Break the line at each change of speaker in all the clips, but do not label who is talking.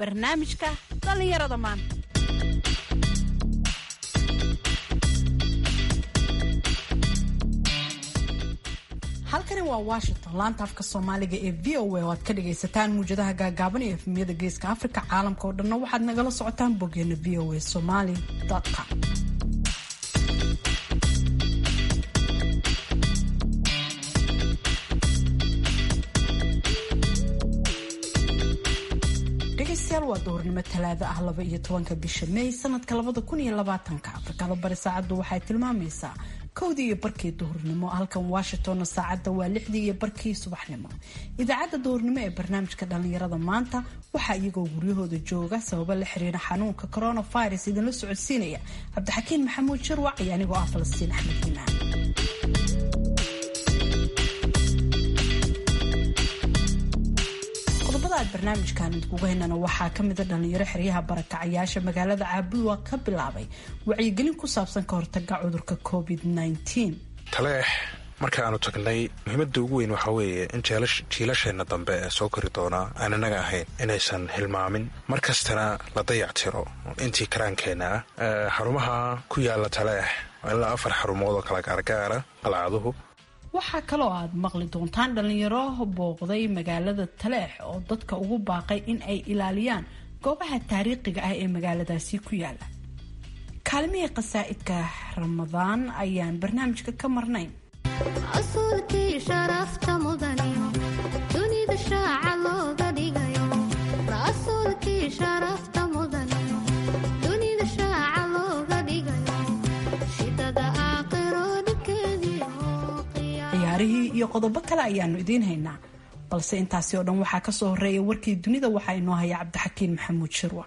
barnaamijka dhallinyarada maanta halkani waa washington laanta afka soomaaliga ee v o a oo aad ka dhagaysataan muwjadaha gaagaaban iyo efmiyada geeska afrika caalamka oo dhanna waxaad nagala socotaan boggeena v o a somaly com dhegaystayaal waa duhurnimo talaado ah laba iyo tobanka bisha may sanadka labada kun iyo labaatanka afrikada bari saacaddu waxay tilmaamaysaa kowdii iyo barkii duhurnimo halkan washingtonna saacadda waa lixdii iyo barkii subaxnimo idaacadda duhurnimo ee barnaamijka dhallinyarada maanta waxaa iyagoo guryahooda jooga sababo la xiriira xanuunka coronavirus idinla socodsiinaya cabdixakiin maxamuud shirwac iyo anigoo ah falastiin axmed iimaan qodobada aad barnaamijkan idinkuga haynana waxaa kamida dhalinyaro xeryaha barakacayaasha magaalada caabuwa ka bilaabay wacyigelin ku saabsan ka hortaga cudurka covid
taleex markaanu tagnay muhiimada ugu weyn waxaa weeye in jiilasheenna dambe ee soo kori doonaa aan inaga ahayn inaysan hilmaamin mar kastana la dayactiro intii karaankeenna ah xarumaha ku yaala taleex ilaa afar xarumood oo kala gaargaara qalcaduhu
waxaa kaloo aad maqli doontaan dhalinyaro booqday magaalada taleex oo dadka ugu baaqay in ay ilaaliyaan goobaha taariikhiga ah ee magaaladaasi ku yaala kaalmihii qasaa'idka ramadaan ayaan barnaamijka ka marnayn
rasuulkii sharafta mudaniyo dunida shaaca looga dhigayo rasuulkii sharafta mudaniyo dunida shaaca looga dhigayo shidada aakhiro dhibkeediyo
ciyaarihii iyo qodobo kale ayaanu idiin haynaa balse intaasi oo dhan waxaa kasoo horeeya warkii dunida waxaa inoo haya cabdixakiin maxamuud shirwa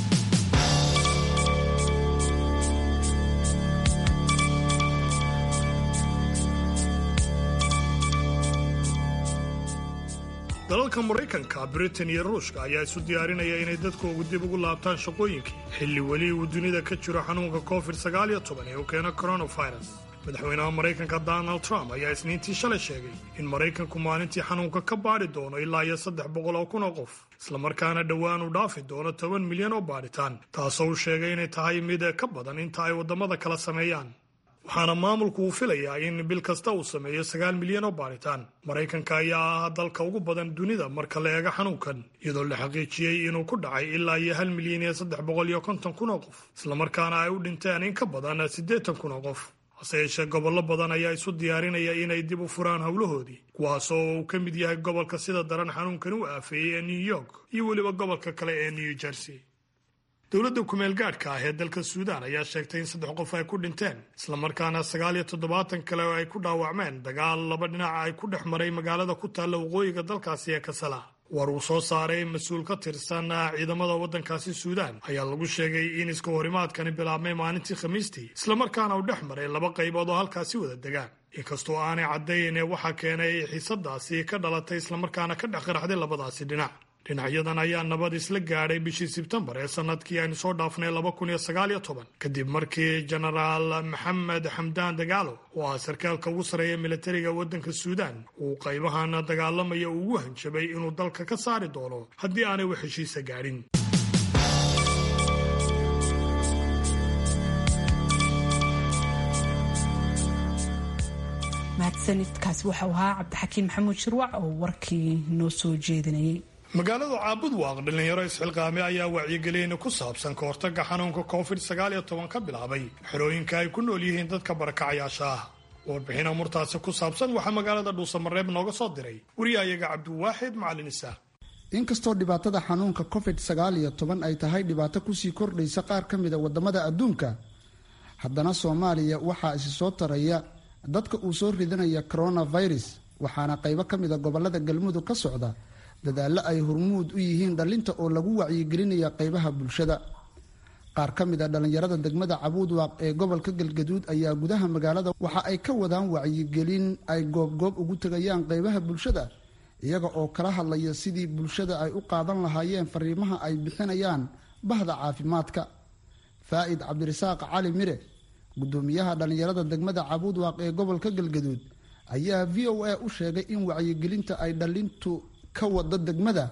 dalalka maraykanka britain iyo ruushka ayaa isu diyaarinaya inay dadkoogu dib ugu laabtaan shaqooyinkii xilli weli uu dunida ka jiro xanuunka covid sagaaliyo toban ee uu keeno coronavirus madaxweynaha maraykanka donald trump ayaa isniintii shalay sheegay in maraykanku maalintii xanuunka ka baadhi doono ilaa iyo saddex boqol oo kun oo qof islamarkaana dhowaan uu dhaafi doono toban milyan oo baadhitaan taasoo uu sheegay inay tahay mid ka badan inta ay waddamada kala sameeyaan waxaana maamulku uu filayaa in bil kasta uu sameeyo sagaal milyan oo baadhitaan maraykanka ayaa ah dalka ugu badan dunida marka la eego xanuunkan iyadoo la xaqiijiyey inuu ku dhacay ilaa iyo hal milyan iyo saddex boqol iyo konton kun oo qof islamarkaana ay u dhinteen in ka badan siddeetan kun oo qof hase yeeshee gobollo badan ayaa isu diyaarinaya inay dib u furaan howlahoodii kuwaasoo uu ka mid yahay gobolka sida daran xanuunkan u aafeeyey ee new york iyo weliba gobolka kale ee new jersey dowladda kumeel gaadhka ah ee dalka suudaan ayaa sheegtay in saddex qof ay ku dhinteen islamarkaana sagaal iyo toddobaatan kale oo ay ku dhaawacmeen dagaal laba dhinaca ay ku dhex maray magaalada ku taalla waqooyiga dalkaasi ee kasala war uu soo saaray mas-uul ka tirsan ciidamada waddankaasi suudaan ayaa lagu sheegay in iska horimaadkani bilaabmay maalintii khamiistii islamarkaana uu dhex maray laba qaybood oo halkaasi wada degaan inkastoo aanay caddayn waxaa keenay xiisadaasi ka dhalatay islamarkaana ka dhex qaraxday labadaasi dhinac dhinacyadan ayaa nabad isla gaadhay bishii sebtembar ee sanadkii aynu soo dhaafnay laba kun iyo sagaal iyo toban kadib markii jenaraal maxamed xamdaan dagaalo oo ah sarkaalka ugu sarreeya militariga waddanka suudaan uu qaybahan dagaalamaya ugu hanjabay inuu dalka ka saari doono haddii aanay wax heshiisa gaadhin
mahadsanidkaasi waxau ahaa cabdixakiin maxamuud shirwac oo warkii noo soo jeedinayay
magaalada caabud waaq dhalinyaro isxilqaame ayaa wacyigelin ku saabsan ka hortaga xanuunka covid sagaal iyo toban ka bilaabay xerooyinka ay ku nool yihiin dadka barakacayaasha ah warbixin amurtaasi ku saabsan waxaa magaalada dhuusamareeb nooga soo diray wariyahayaga cabdiwaaxid macalin isaaq
inkastoo dhibaatada xanuunka covid sagaal iyo toban ay tahay dhibaato kusii kordhaysa qaar ka mida wadamada adduunka haddana soomaaliya waxaa isi soo taraya dadka uu soo ridanaya coronavirus waxaana qaybo ka mida gobolada galmudug ka socda dadaallo ay hormuud u yihiin dhallinta oo lagu wacyigelinaya qaybaha bulshada qaar ka mid a dhallinyarada degmada cabuudwaaq ee gobolka galgaduud ayaa gudaha magaalada waxa ay ka wadaan wacyigelin ay goobgoob ugu tegayaan qaybaha bulshada iyaga oo kala hadlaya sidii bulshada ay u qaadan lahaayeen fariimaha ay bixinayaan bahda caafimaadka faa'id cabdirasaaq cali mire gudoomiyaha dhallinyarada degmada cabuudwaaq ee gobolka galgaduud ayaa v o a u sheegay in wacyigelinta ay dhallintu ka wada degmada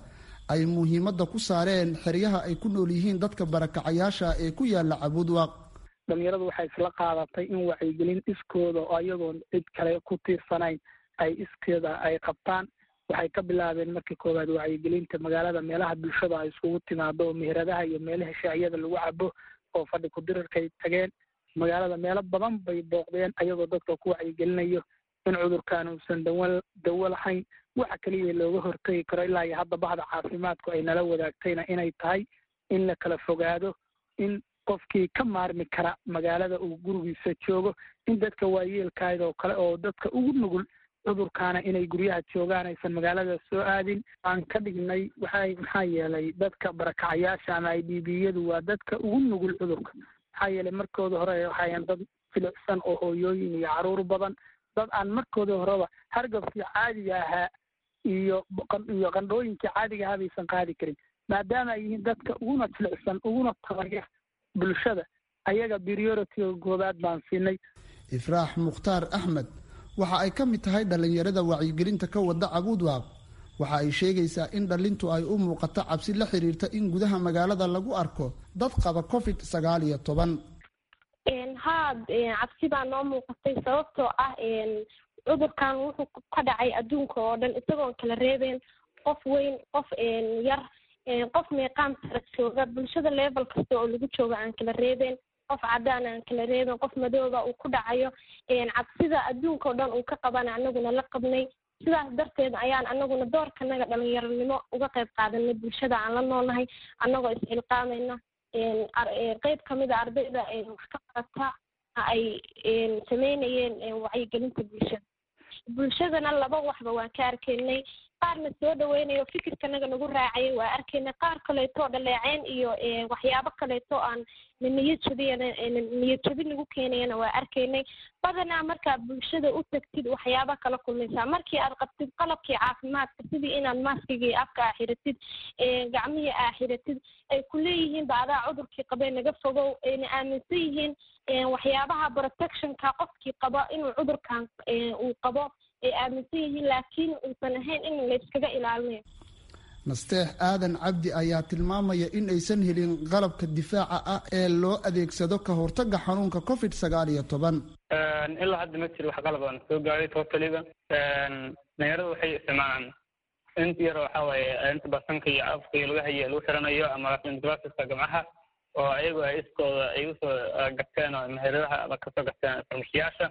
ay muhiimadda ku saareen xeryaha ay ku nool yihiin dadka barakacayaasha ee ku yaala cabuudwaaq
dhalinyaradu waxay isla qaadatay in wacyigelin iskooda oo ayagoon cid kale ku tiirsanayn ay iskeeda ay qabtaan waxay ka bilaabeen markii koowaad wacyigelinta magaalada meelaha bulshada ay iskugu timaado oo meheradaha iyo meelaha shaaciyada lagu cabo oo fadhi ku-dirirkay tageen magaalada meelo badan bay booqdeen ayagoo dadka ku wacyigelinayo in cudurkan uusan dawa dawo lahayn waxa keliya looga hortegi karo ilaa iyo hadda bahda caafimaadku ay nala wadaagtayna inay tahay in la kala fogaado in qofkii ka maarmi kara magaalada uu gurigiisa joogo in dadka waayeelkaayda oo kale oo dadka ugu nugul cudurkaana inay guryaha joogaan aysan magaalada soo aadin aan ka dhignay waxay maxaa yeelay dadka barakacayaasha ama i d b yadu waa dadka ugu nugul cudurka maxaa yeelay markooda hore waxayan dad filicsan oo hooyooyin iyo caruur badan dad aan markooda horeba hargabkii caadiga ahaa iyo iyo qandhooyinkii caadiga ahaa baysan qaadi karin maadaama ay yihiin dadka uguna filicsan uguna tabaya bulshada ayaga prioritiga goobaad baan siinay
ifraax mukhtaar axmed waxa ay ka mid tahay dhallinyarada wacyigelinta ka wada cabuudwaaq waxa ay sheegaysaa in dhallintu ay u muuqato cabsi la xiriirta in gudaha magaalada lagu arko dad qaba covid sagaal iyo toban
haa cabsi baa noo muuqatay sababtoo ah cudurkan wuxuu ka dhacay adduunka oo dhan isagoon kala reebeen qof weyn qof yar qof meeqaam sara jooga bulshada level kasta oo lagu jooga aan kala reebeen qof cadaan aan kala reebeen qof madooba uu ku dhacayo cabsida adduunka oo dhan uu ka qabana anaguna la qabnay sidaas darteed ayaan anaguna doorkanaga dhalinyaronimo uga qayb qaadanay bulshada aan la noolnahay anagoo is-xilqaamayna qeyb kamid a ardayda wax ka qarata ay sameynayeen wacyigelinta bulshada bulshadana laba waxba waan ka arkaynay qaarna soo dhaweynayo fikirkanaga nagu raacayay waa arkaynay qaar kaleeto dhaleeceen iyo waxyaabo kaleeto aan niyad jabiyana niyad jabi nagu keenayana waa arkaynay badanaa markaa bulshada u tagtid waxyaaba kala kulmaysaa markii aad qabtid qalabkii caafimaadka sidii inaad maaskigii afka aa xiratid gacmihii aa xiratid ay ku leeyihiin ba adaa cudurkii qabee naga fogow ayna aaminsan yihiin waxyaabaha protectionka qofkii qaba inuu cudurkan uu qabo ay aaminsan yihiin laakiin uusan ahayn in layskaga ilaalinayo
nasteex aadan cabdi ayaa tilmaamaya in aysan helin qalabka difaaca ah ee loo adeegsado ka hortaga xanuunka covid sagaal iyo toban
ilaa hadda ma jiro wax qalab aan soo gaaray totaliga dhalinyarada waxay isticmaalaan inta yar waxa waaye inta basanka iyo afka iyo laga haye lagu xiranayo ama glasska gamcaha oo ayagu ay iskooda ay usoo garteen oo meheradaha ama kasoo garteen farmashiyaasha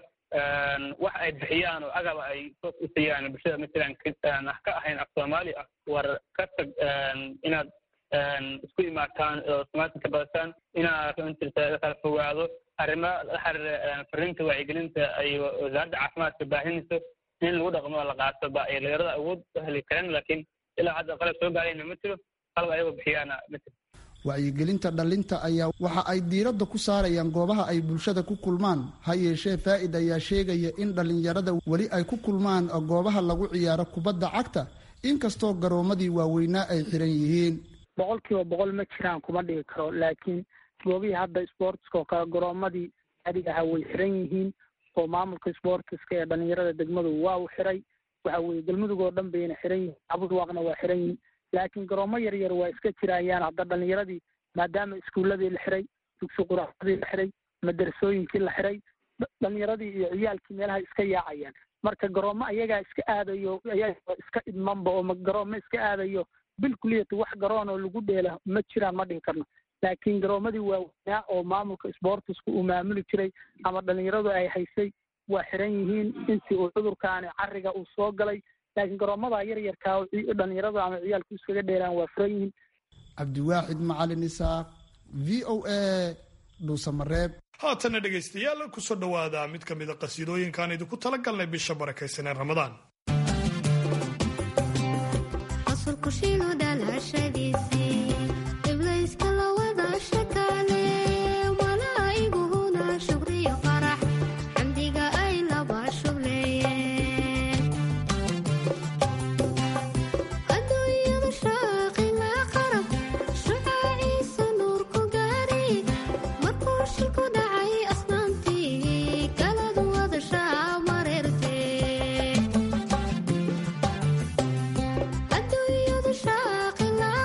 wax ay bixiyaan oo agaba ay soos u siiyaan bulshada matalan ka ahayn af soomaali ah war ka tag inaad isku imaataan oo soomaalika ka badataan inaad runtirta kala fogaado arrimo la xiriira fariinta wacyigelinta ay wasaaradda caafimaadka baahinayso in lagu dhaqmo oo la qaato ba ay dhalinyarada awood u heli kareen laakiin ilaa hadda qalab soo gaarayna ma jiro qalab ayagoo bixiyaana ma jiro
wacyigelinta dhalinta ayaa waxa ay diiradda ku saarayaan goobaha ay bulshada ku kulmaan ha yeeshee faa'id ayaa sheegaya in dhallinyarada weli ay ku kulmaan goobaha lagu ciyaaro kubadda cagta inkastoo garoomadii waaweynaa ay xiran yihiin
boqol kiiba boqol ma jiraan kuma dhigi karo laakiin goobihii hadda sportska oo kale garoomadii adiga aha way xiran yihiin oo maamulka sportiska ee dhalinyarada degmadu waa u xiray waxa weye galmudug oo dhan bayna xiran yihiin cabudwaaqna waa xiran yihiin laakiin garoomo yar yar waa iska jirayaan hadda dhalinyaradii maadaama iskuulladii la xiray dugsi quraacdii la xiray madarasooyinkii la xiray dhalinyaradii iyo ciyaalkii meelaha iska yaacayaan marka garoomo ayagaa iska aadayo ayagaa iska idmanba oo garoomo iska aadayo bil kuliyata wax garoon oo lagu dheela ma jiraan ma dhihi karno laakiin garoomadii waaweynaa oo maamulka sportisku uu maamuli jiray ama dhalinyaradu ay haysay waa xiran yihiin intii uu cudurkaani cariga uu soo galay laakiin garoomada yar yarkaa dhalinyaradu ama ciyaalku iskaga dheelaan waa furan yihiin
cabdiwaaxid macalin isaaq v o a dhuusamareeb
haatana dhegaystayaal kusoo dhowaada mid ka mid a qasiidooyinkaan idinku tala galnay bisha barakaysanee ramadaan
Adduunyadu shaaqi la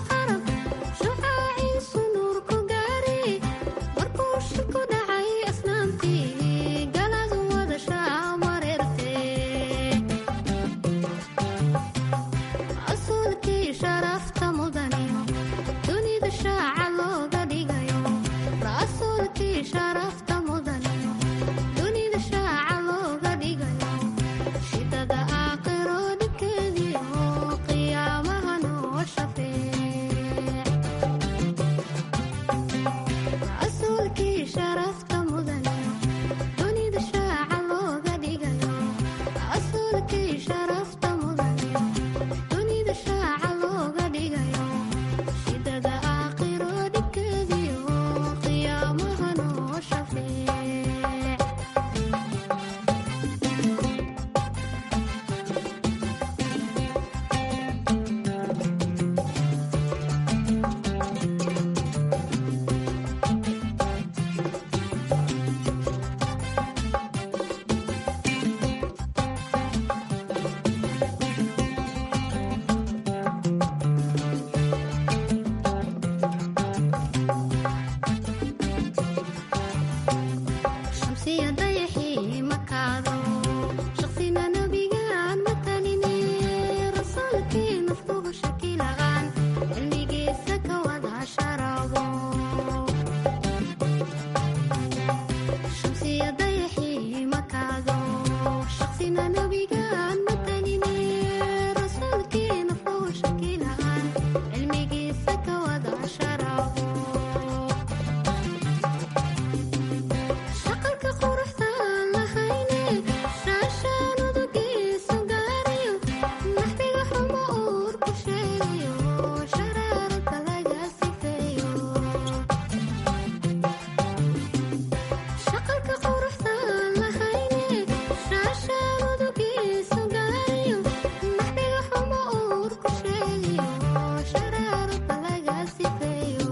dayaxii makaado shaqsina nabigaan matanine rasuulkii nafkugu shakilaqaan cilmigiisa ka wada sharabo shamsiya dayaxii makaado shaqsina nabigaan matanine rasuulkii nafkugu shakilaqaan cilmigiisa ka wada sharabo shaqalka quruxda lahayne shaashaan udugiisu gaariyo naxbiga xumo uur ku sheegayo sharaarada laga sifeeyo shaqalka quruxda lahayne shaashaan udugiisu gaariyo naxbiga xumo uur ku sheegayo sharaarada laga sifeeyo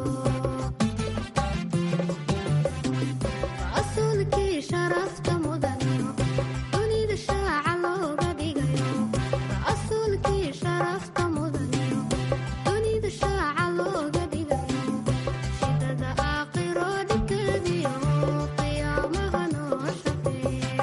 rasuulkii sharafta mudaniyo dunida shaaca looga dhigayo rasuulkii sharafta mudaniyo dunida shaaca looga dhigayo shidada aakhiro dhibkeediyo qiyaamaha noo shafeeye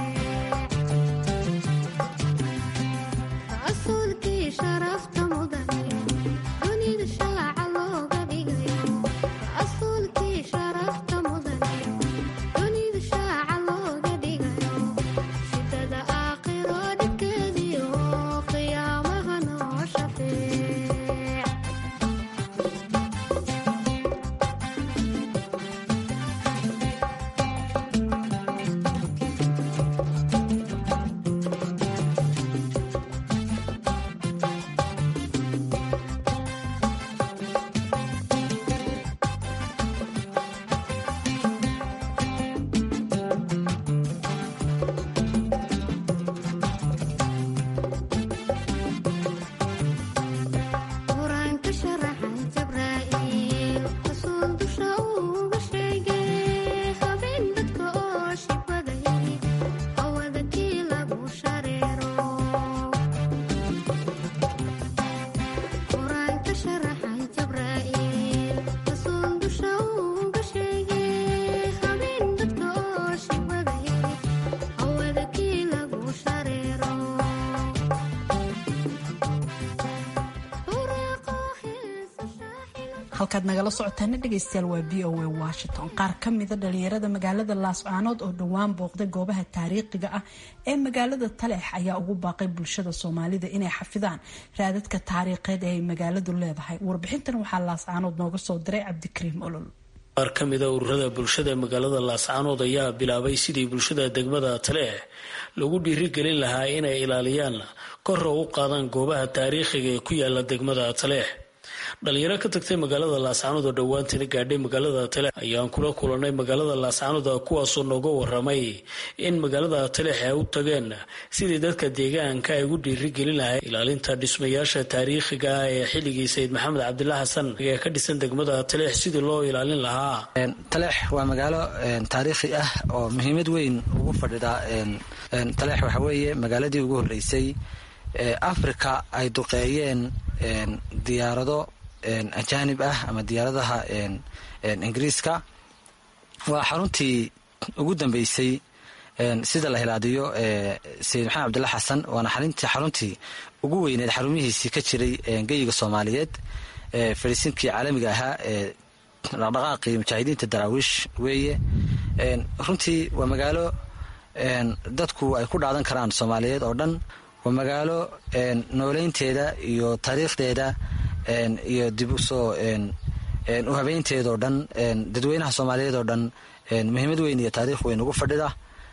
rasuulkii sharafta mudaniyo dunida shaaca looga dhigayo rasuulkii sharafta mudaniyo dunida shaaca looga dhigayo shidada aakhiro dhibkeediyo qiyaamaha noo shafeece qur-aanka sharaxan jabraa'iil rasuul dusha uga sheegay habeen dadka oo shibadayay hawada kii lagu shareero qur-aanka sharaxan jabraa'iil rasuul dusha uga sheegay habeen dadka oo shibadayay hawada kii lagu shareero
halkaad nagala socotaana dhegaystayaal waa v o a washington qaar ka mida dhalinyarada magaalada laascaanood oo dhowaan booqday goobaha taariikhiga ah ee magaalada taleex ayaa ugu baaqay bulshada soomaalida inay xafidaan raadadka taariikheed ee ay magaaladu leedahay warbixintan waxaa laascaanood nooga soo diray cabdikariim olol
qaar ka mida ururada bulshada ee magaalada laascaanood ayaa bilaabay sidii bulshada degmada taleex lagu dhiirigelin lahaa inay ilaaliyaan korra u qaadaan goobaha taariikhiga ee ku yaala degmada taleex dhalinyaro ka tagtay magaalada laascaanood oo dhowaantana gaadhay magaalada taleex ayaan kula kulanay magaalada laascaanood kuwaasoo nooga waramay in magaalada taleex ay u tageen sidii dadka deegaanka ay ugu dhiirigelin lahay ilaalinta dhismayaasha taariikhiga ah ee xilligii sayid maxamed cabdila xasan ee ka dhisan degmada taleex sidii loo ilaalin lahaa
taleex waa magaalo taariikhi ah oo muhiimad weyn ugu fadhida taleex waxa weeye magaaladii ugu horeysay africa ay duqeeyeen diyaarado ajaanib ah ama diyaaradaha ingiriiska waa xaruntii ugu dambeysay sida la hilaadiyo sayid maxamed cabdilla xasan waana xaruntii ugu weyneed xarumihiisii ka jiray geyiga soomaaliyeed fadhiisinkii caalamiga ahaa ee dhaqdhaqaaqii mujaahidiinta daraawiish weeye runtii waa magaalo dadku ay ku dhaadan karaan soomaaliyeed oo dhan waa magaalo nooleynteeda iyo taariikhdeeda iyo dib usoo u habeynteedao dhan dadweynaha soomaaliyeed oo dhan muhiimad weyn iyo taariikh weyn ugu fadhida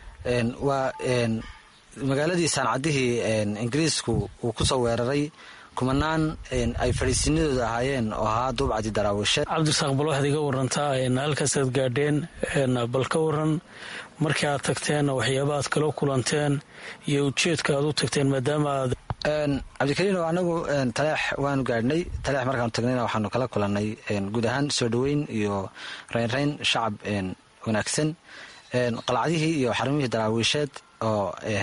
waa magaaladii saancadihii ingiriisku uu kusoo weeraray kumanaan ay fadhiisinadooda ahaayeen oo ahaa duubcadi daraawiishe
cabdirasaaq bal waxaad iga warantaa halkaasaad gaadheen bal ka waran markii aad tagteen waxyaaba aad kala kulanteen iyo ujeedka aad u tagteen maadaama aad
cabdikariino anagu taleex waanu gaadhnay taleex markaanu tagnayna waxaanu kala kulannay guud ahaan soo dhoweyn iyo reynreyn shacab wanaagsan qalcadihii iyo xarumihii daraawiisheed oo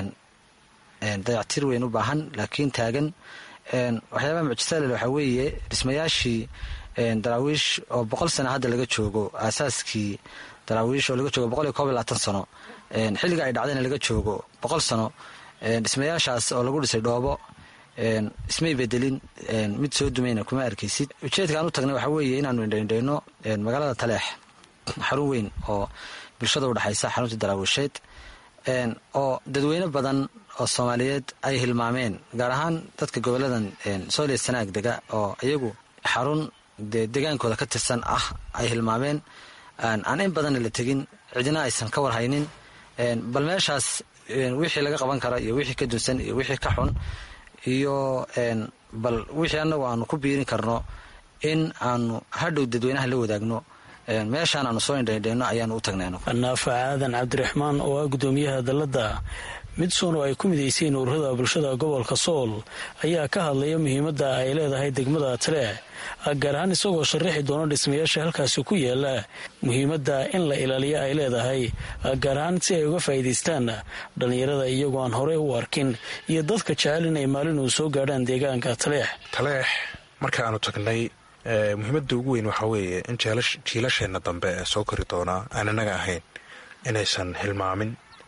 dayactir weyn u baahan laakiin taagan waxyaabaha mucjisalel waxaa weeye dhismayaashii daraawiish oo boqol sana hadda laga joogo aasaaskii daraawiish oo laga joogo boqol iyo koob iyo labaatan sano xilliga ay dhacdayna laga joogo boqol sano dhismayaashaas oo lagu dhisay dhoobo ismay bedelin mid soo dumayna kuma arkaysid ujeedkaan u tagnay waxaa weeye inaanu indhaindhayno magaalada taleex xarun weyn oo bulshada udhexaysa xarunta daraawisheed oo dadweyne badan oo soomaaliyeed ay hilmaameen gaar ahaan dadka goboladan sooliya sanaag dega oo iyagu xarun dee degaankooda ka tirsan ah ay hilmaameen aan in badanna la tegin cidina aysan ka warhaynin bal meeshaas wixii laga qaban kara iyo wixii ka dunsan iyo wixii ka xun iyo bal wixii annagu aanu ku biirin karno in aanu hadhow dadweynaha la wadaagno meeshaan aanu soo indhaindhayno ayaanu u tagnay
naafa aadan cabdiraxmaan oo ah gudoomiyaha dalladda midsoon oo ay ku midayseen ururada bulshada gobolka sool ayaa ka hadlaya muhiimadda ay leedahay degmada taleex gaar ahaan isagoo sharaxi doona dhismayaasha halkaasi ku yaala muhiimadda in la ilaaliyo ay leedahay gaar ahaan si ay uga faa'iidaystaan dhallinyarada iyagoo aan horey u arkin iyo dadka jecel in ay maalin uu soo gaadhaan deegaanka taleex
taleex markaanu tagnay muhiimadda ugu weyn waxaa weeye in jiilasheenna dambe ee soo kori doonaa aan innaga ahayn inaysan hilmaamin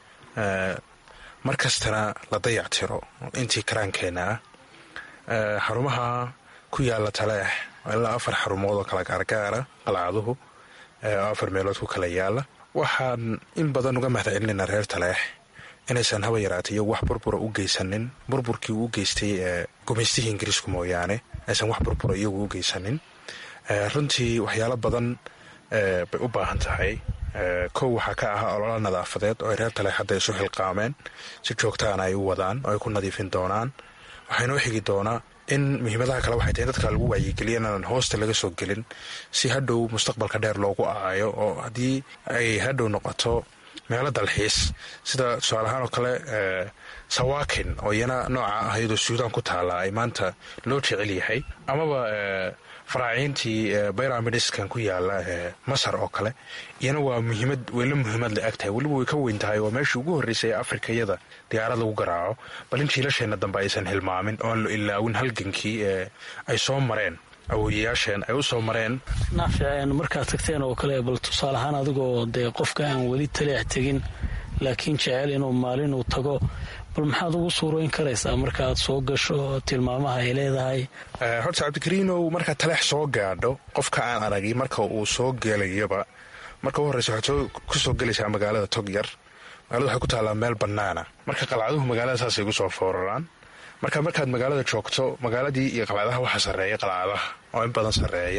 mar kastana la dayac tiro intii karaankeenna ah xarumaha ku yaala taleex ilaa afar xarumood oo kala gaargaara qalcaduhu oo afar meelood ku kala yaala waxaan in badan uga mahadcelinaynaa reer taleex inaysan haba yaraatay iyagu wax burbura u geysanin burburkii uu u geystay gumaystihii ingiriisku mooyaane aysan wax burbura iyagu u geysanin runtii waxyaalo badan bay u baahan tahay kow waxaa ka ahaa olola nadaafadeed oo ay reer taleex hadda isu xilqaameen si joogtaana ay u wadaan oo ay ku nadiifin doonaan waxaa inoo xigi doonaa in muhiimadaha kale waxay tahay dadka lagu waayigeliya inaanan hoosta laga soo gelin si hadhow mustaqbalka dheer loogu aayo oo haddii ay hadhow noqoto meelo dalxiis sida tusaale ahaan oo kale sawaakin oo iyana nooca ah iyadoo suudaan ku taala ay maanta loo jecel yahay amaba faraaciintii byramidiskan ku yaala masar oo kale iyana waa muhiimad weyla muhiimad la eg tahay weliba way ka weyn tahay waa meeshii ugu horreysay ee afrika iyada diyaarad lagu garaaco bal in jiilasheenna dambe aysan hilmaamin oo aan la ilaawin halgankii ee ay soo mareen awooyayaasheen ay u soo mareen
naafic markaad tagteen oo kale bal tusaale ahaan adigoo dee qofka aan weli taleex tegin laakiin jecel inuu maalin uu tago bal maxaad ugu suuroyn karaysaa markaaad soo gasho tilmaamaha ay leedahay
horta cabdikariinow markaad taleex soo gaadho qofka aan aragi marka uu soo gelayaba marka u horreysa waxaad ku soo gelaysaa magaalada togyar magaalada waxay ku taallaa meel bannaana marka qalcaduhu magaalada saasay gu soo fooraraan marka markaad magaalada joogto magaaladii iyo qalcadaha waxaa sarreeya qalcadaha oo in badan sarreeya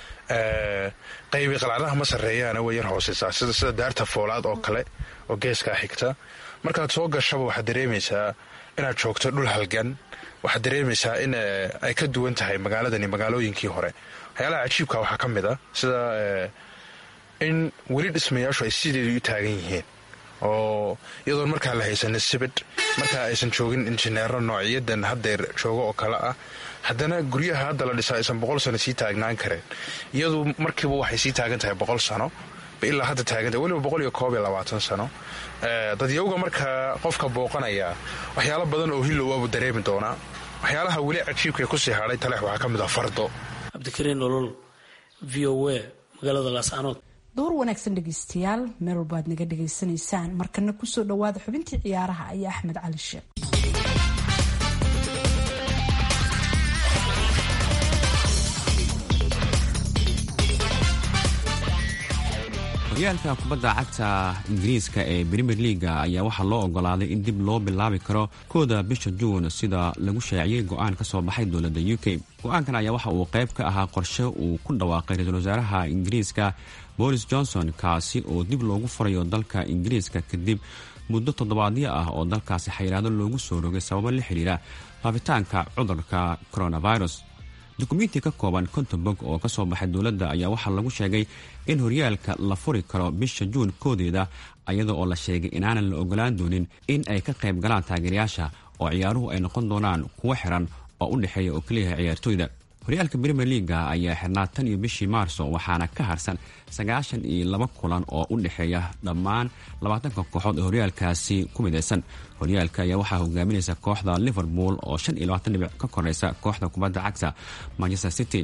qaybi qalcadaha ma sarreeyaana way yar hooseysaa sida daarta foolaad oo kale oo geeskaa xigta markaad soo gashaba waxaad dareemaysaa inaad joogto dhul halgan waxaad dareemaysaa in ay ka duwan tahay magaaladani magaalooyinkii hore waxyaalaha cajiibka waxaa ka mid a sida in weli dhismayaashu ay sideedu u taagan yihiin oo iyadoon markaa la haysanin sibidh markaa aysan joogin injineero noociyadan haddeer joogo oo kale ah haddana guryaha hadda la dhisaa aysan boqol sano sii taagnaan kareen iyadu markiiba waxay sii taagan tahay boqol sano ilaa hadda taagantahay weliba boqol iyo koob iyo labaatan sano dadyawga markaa qofka booqanaya waxyaalo badan oo hilow abu dareemi doonaa waxyaalaha weli cajiibkae kusii hadhay taleex waxaa ka mid ah fardo
cabdikariin olol v o a magaalada laascaanood
door wanaagsan dhegeystayaal meel walba aad naga dhegaysanaysaan markana kusoo dhawaada xubintii ciyaaraha iyo axmed cali sheekh
horyaalka kubadda cagta ingiriiska ee brimier leaga ayaa waxaa loo ogolaaday in dib loo bilaabi karo kooda bisha juun sida lagu shaaciyey go-aan ka soo baxay dowladda u k go-aankan ayaa waxa uu qayb ka ahaa qorshe uu ku dhawaaqay ra-iisul wasaaraha ingiriiska boris johnson kaasi oo dib loogu furayo dalka ingiriiska kadib muddo toddobaadyo ah oo dalkaasi xayiraado loogu soo rogay sababo la xiriira faafitaanka cudurka coronavirus dukumenti ka kooban konton bog oo ka soo baxay dowladda ayaa waxaa lagu sheegay in horyaalka la furi karo bisha juun koodeeda iyada oo la sheegay inaanan la ogolaan doonin in ay ka qayb galaan taageerayaasha oo ciyaaruhu ay noqon doonaan kuwo xiran oo u dhexeeya oo keliyaha ciyaartooyda horyaalka brimier leaga ayaa xirnaa tan iyo bishii maarso waxaana ka harsan sagaashan iyo laba kulan oo u dhexeeya dhammaan labaatanka kooxood ee horyaalkaasi ku midaysan horyaalka ayaa waxaa hogaaminaysa kooxda liverpool oo shan iyo labaatan dhibic ka koreysa kooxda kubadda cagta manchester city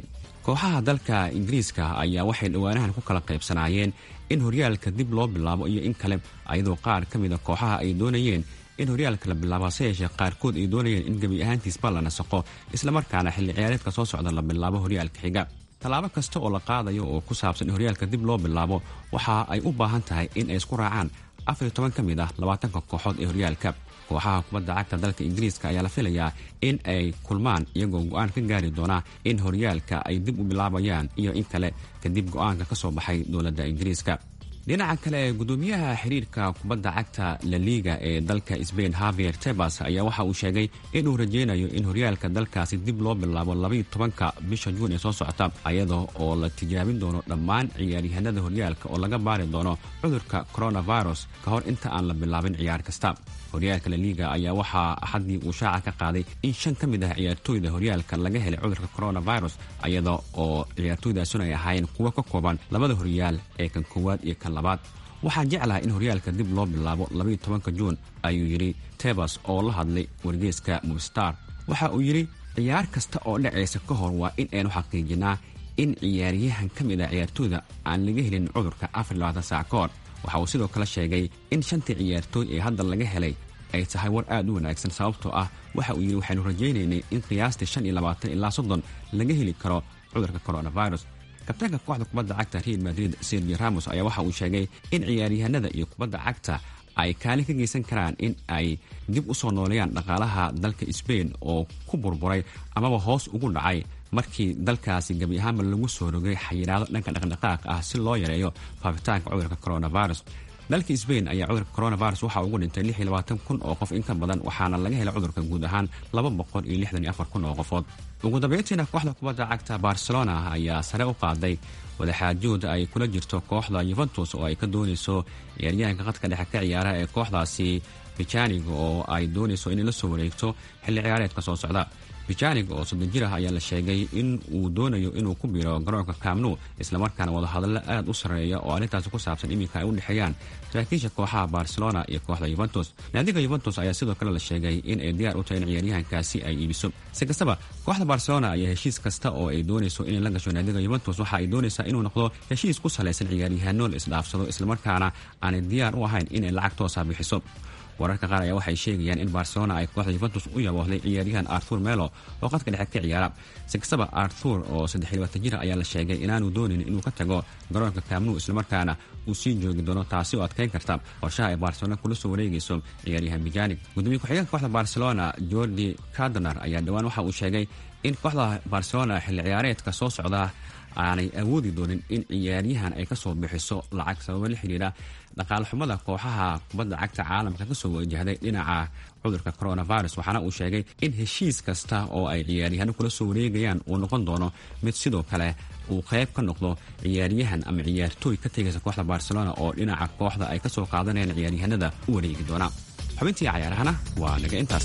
kooxaha dalka ingiriiska ayaa waxay dhowaanahan ku kala qaybsanaayeen in horyaalka dib loo bilaabo iyo in kale ayadoo qaar ka mida kooxaha ay doonayeen in horyaalka la bilaabo hase yeeshee qaarkood ay doonayeen in gebi ahaantiisba la nasaqo islamarkaana xilli ciyaareedka soo socda la bilaabo horyaalka xiga tallaabo kasta oo la qaadayo oo ku saabsan in horyaalka dib loo bilaabo waxa ay u baahan tahay in ay isku raacaan afar iyo toban ka mid ah labaatanka kooxood ee horyaalka kooxaha kubadda cagta dalka ingiriiska ayaa la filayaa in ay kulmaan iyagoo go-aan ka gaari doona in horyaalka ay dib u bilaabayaan iyo in kale kadib go-aanka ka soo baxay dowladda ingiriiska dhinaca kale gudoomiyaha xiriirka kubadda cagta laliga ee dalka sbain havier tebas ayaa waxa uu sheegay inuu rajeynayo in horyaalka dalkaasi dib loo bilaabo labaiyo tobanka bisha juun ee soo socota ayada oo la tijaabin doono dhammaan ciyaaryahanada horyaalka oo laga baari doono cudurka coronavirus ka hor inta aan la bilaabin ciyaar kasta horyaalka laliga ayaa waxaa axaddii uu shaaca ka qaaday in shan ka mid ah ciyaartooyda horyaalka laga helay cudurka coronavirus ayada oo ciyaartooydaasuna ay ahaayeen kuwo ka kooban labada horyaal ee kan koowaad iyo kan labaad waxaan jeclahay in horyaalka dib loo bilaabo labaiyo tobanka juun ayuu yidhi tebas oo la hadlay wargeeska mubstar waxa uu yidhi ciyaar kasta oo dhacaysa ka hor waa in aynu xaqiijinaa in ciyaaryahan ka mid ah ciyaartooyda aan laga helin cudurka afar iyo labaatan saac ka hor waxa uu sidoo kale sheegay in shantii ciyaartooy ee hadda laga helay ay tahay war aad u wanaagsan sababtoo ah waxa uu yidhi waxaynu rajaynaynay in qiyaastii shan iyo labaatan ilaa soddon laga heli karo cudurka coronavirus kabtaanka kooxda kubadda cagta real madrid sergi ramos ayaa waxa uu sheegay in ciyaaryahanada iyo kubadda cagta ay kaalin ka geysan karaan in ay dib u soo nooleeyaan dhaqaalaha dalka sbain oo ku burburay amaba hoos ugu dhacay markii dalkaasi gebi ahaanba lagu soo rogay xayiraado dhanka dhaqdhaqaaq ah si loo yareeyo faafitaanka cudurka coronavirus dalka sbain ayaa cudurka coronavirus waxaa ugu dhintay lix iyo labaatan kun oo qof in ka badan waxaana laga helay cudurka guud ahaan laba boqol iyo lixdan iyo afar kun oo qofood ugu dambeyntiina kooxda kubadda cagta barcelona ayaa sare u qaaday wadaxaajood ay kula jirto kooxda yuventus oo ay ka doonayso ciyaaryahanka qadka dhexe ka ciyaara ee kooxdaasi bijanig oo ay doonayso inay la soo wareegto xilli ciyaareedka soo socda bijanig oo soddon jir ah ayaa la sheegay in uu doonayo inuu ku biro garoonka kaamnu islamarkaana wadahadallo aad u sarreeya oo arrintaasi ku saabsan iminka ay u dhexeeyaan saraakiisha kooxaha barcelona iyo kooxda yuventus naadiga yuventus ayaa sidoo kale la sheegay in ay diyaar u tahay in ciyaaryahankaasi ay iibiso si kastaba kooxda barcelona ayaa heshiis kasta oo ay doonayso inay la gasho naadiga yuventus waxa ay doonaysaa inuu noqdo heshiis ku salaysan ciyaaryahanno la isdhaafsado islamarkaana aanay diyaar u ahayn inay lacag toosa bixiso wararka qaar ayaa waxay sheegayaan in barcelona ay kooxda yuventus u yaboohday ciyaaryahan arthur melo oo qadka dhexe ka ciyaara si kastaba arthur oo saddex iyo labaatan jir ayaa la sheegay inaanu doonin inuu ka tago garoonka kaamnu islamarkaana uu sii joogi doono taasi oo adkeyn karta qorshaha ay barcelona kula soo wareegayso ciyaaryahan bijanig gudoomiye ku-xigeenka kooxda barcelona jordi cardonar ayaa dhowaan waxa uu sheegay in kooxda barcelona xilli ciyaareedka soo socda aanay awoodi doonin in ciyaaryahan ay kasoo bixiso lacag sababo la xidhiira dhaqaale xumada kooxaha kubadda cagta caalamka kasoo wajahday dhinaca cudurka coronavirus waxaana uu sheegay in heshiis kasta oo ay ciyaaryahano kula soo wareegayaan uu noqon doono mid sidoo kale uu qayb ka noqdo ciyaaryahan ama ciyaartooy ka tegaysa kooxda barcelona oo dhinaca kooxda ay kasoo qaadanayaan ciyaaryahanada u wareegi doona xubintii cayaarahana waa naga intaas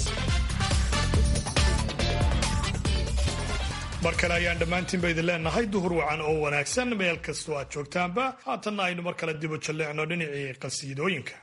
mar kale ayaan dhammaantiinba idin leenahay duhur wacan oo wanaagsan meel kastoo aad joogtaanba haatanna aynu mar kale dibu jalleecno dhinacii qasiidooyinka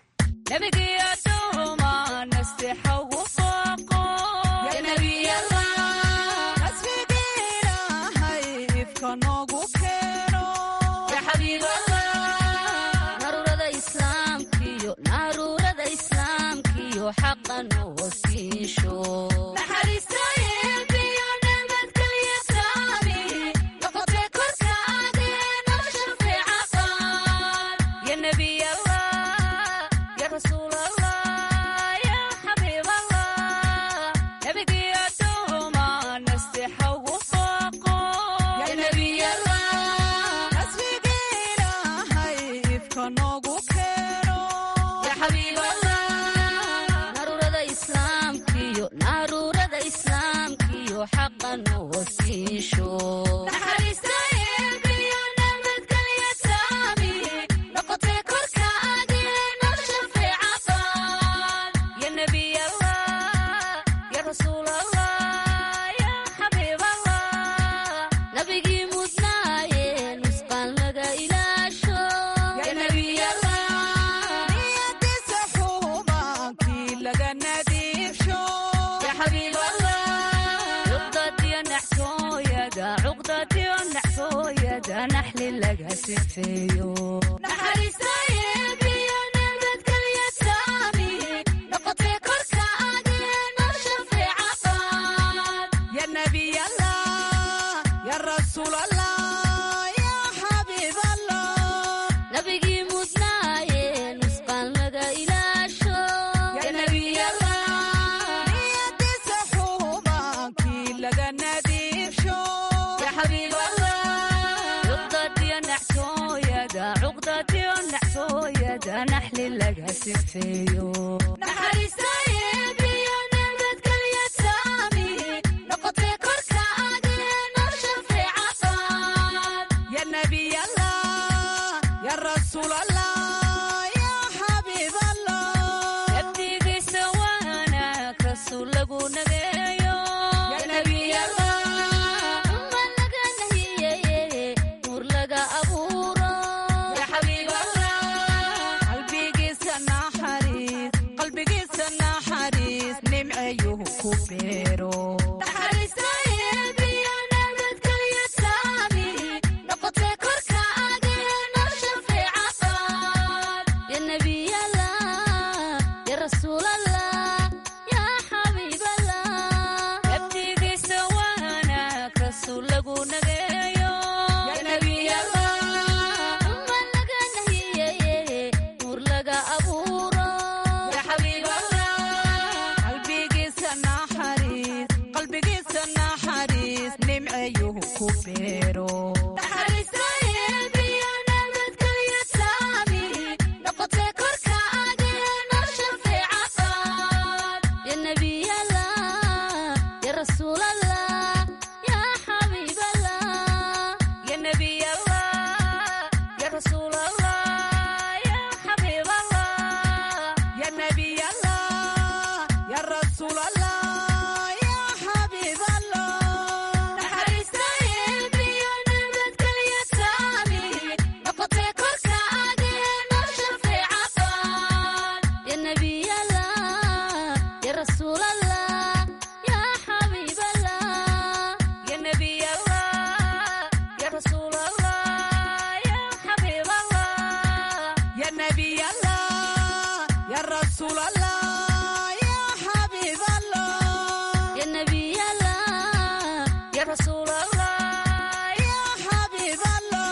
naxli laga sifeeyo naxariistayeebiyo nabadgelya saami noqotee korka adeeno shafeeca qaad ya nabiy allah ya rasuul allah ya xabiib allah nabigii mudnaaye nusqaan laga ilaasho ya nabiy allah niyadiisa xuubaankii laga nadiifsho ya xabiib allah cuqdadiyo naxsooyada cuqdadiyo naxsooyada naxli laga sifeeyo naxariistayeebiyo nabadgelya saami noqotee korka adeeno shafeeca qaad ya nabiy allah ya rasuul allah ya xabiib allah nabdigiisa wanaag rasuul lagu nageeyo ya nabiy allah uma laga nahiyeye nuur laga abuuro ya xabiib allah qalbigiisa naxariis qalbigiisa naxariis nimceyuhu ku beero naxariistayeebiyo nabadgelya saami noqotee korka adeeno shafeeca qaad ya nabiy allah ya rasuul allah ya xabiib allah nabdigiisa wanaag rasuul lagu nageeyo ya nabiy allah uma laga nahiyeye nuur laga abuuro ya xabiib allah qalbigiisa naxariis qalbigiisa naxariis nimceyuhu ku beero naxariistayeebiyo nabadgelya saami noqotee korka adeeno shafeeca qaad ya nabiy allah ya rasuul allah ya xabiib allah ya nabiy allah ya rasuul allah ya xabiib allah ya nabiy allah ya rasuul allah ya xabiib allah naxariistayeebiyo nabadgelya saami noqotee korka adeeno shafeeca qaad ya nabiy allah ya rasuul allah ya xabiib allah ya nabiy allah ya rasuul allah ya xabiib allah ya nabiy allah ya rasuul allah ya xabiib allah ya nabiy allah ya rasuul allah ya xabiib allah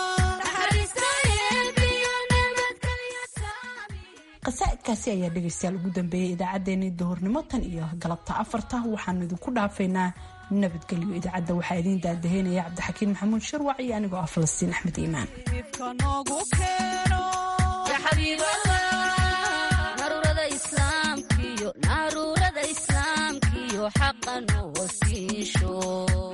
naxariistayeebiyo nabadgelya saami
qasaa'idkaasi ayaa dhegaystayaal ugu dambeeyey idaacaddeenii duhurnimo tan iyo galabta afarta waxaanu idinku dhaafaynaa nabadgelyo idaacadda waxaa idiin daadaheynaya cabdixakiin maxamuud sharwac iyo anigoo ah falastiin axmed iimaan
ya xabiib allah naruurada islaamkiyo naruurada islaamkiyo xaqa noo siisho